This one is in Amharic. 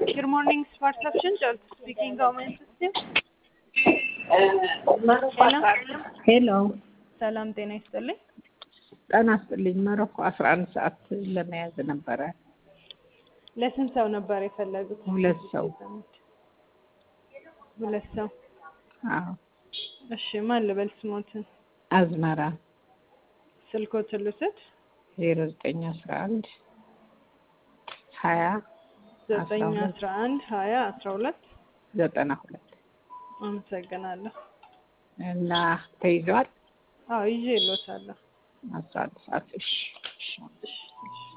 Good morning, Smart Option. Just speaking government system. ሄሎ ሰላም ጤና ይስጥልኝ። ጤና ይስጥልኝ። መረኮ አስራ አንድ ሰዓት ለመያዝ ነበረ። ለስንት ሰው ነበር የፈለጉት? ሁለት ሰው። ሁለት ሰው። አዎ እሺ፣ ማን ልበል ስሞትን? አዝመራ ስልኮትን ልውሰድ? ዜሮ ዘጠኝ አስራ አንድ ሀያ ዘጠኝ አስራ ሁለት አስራ አንድ ሀያ አስራ ሁለት ዘጠና ሁለት አመሰግናለሁ። እና ተይዟል አዎ ይዤ እልዎታለሁ። አስራ አንድ ሰዓት እሺ እሺ እሺ፣ እሺ።